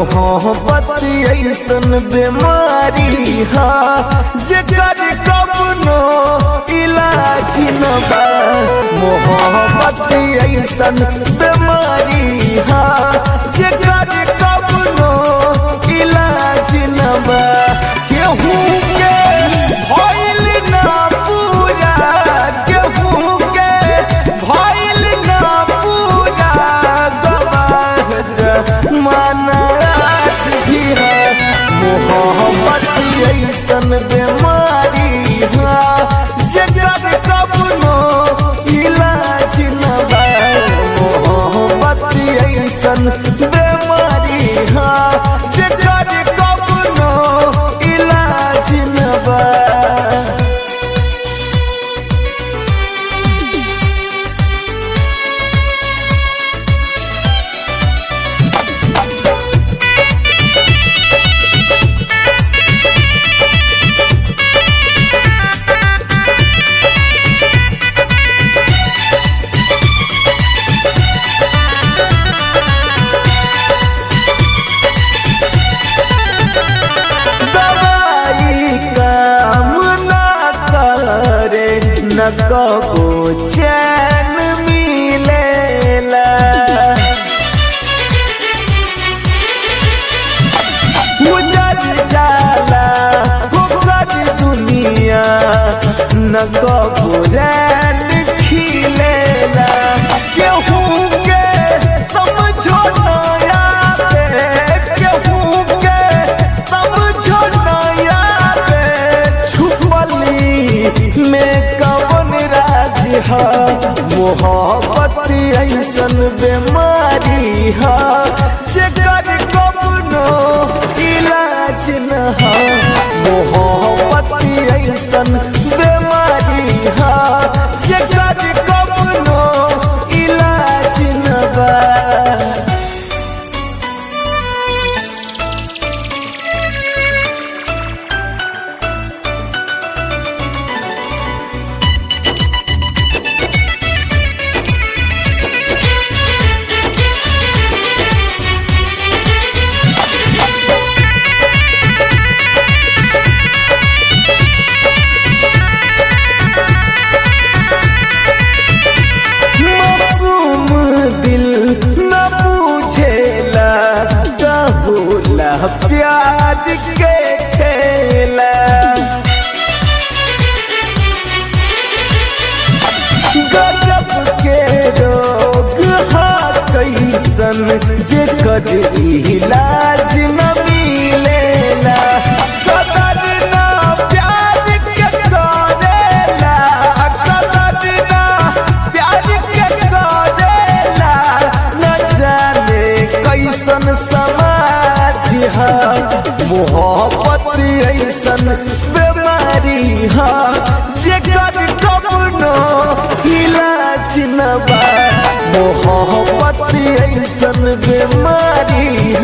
मोहब्बत ऐसन बीमारी हा जेकर कबनो इलाज न बा मोहब्बत ऐसन बीमारी हा जेकर कबनो इलाज न बा केहू के भइल ना पूरा केहू के भइल ना पूरा गवाह जमाना आज भी है मोहब्बत ऐसन बीमारी हा जगत कबनो इलाज न बा मोहब्बत ऐसन बीमारी हा जगत कबनो इलाज न बा दवाई काम ना करे न कबो चैन मिलेला उजड़ जाला होकर दुनिया न कबो रैन खिलेला केहू के समझो नया पे केहू के समझो नया पे छुपली में कवन राज है मोहब्बत ऐसन बीमारी है जेकर कबनो इलाज न है मोहब्बत ऐसन बीमारी है जेकर कबनो इलाज न बा मासूम दिल न पूछेला कबूला प्यार के खेला गजब के रोग हा कैसन जेकर इलाज न मिलेला कदर ना प्यार के करेला कदर ना प्यार के करेला न जाने कैसन समाज है मोहब्बत ऐसन बीमारी है जेकर कबनो इलाज न बा मोहब्बत ऐसन बीमारी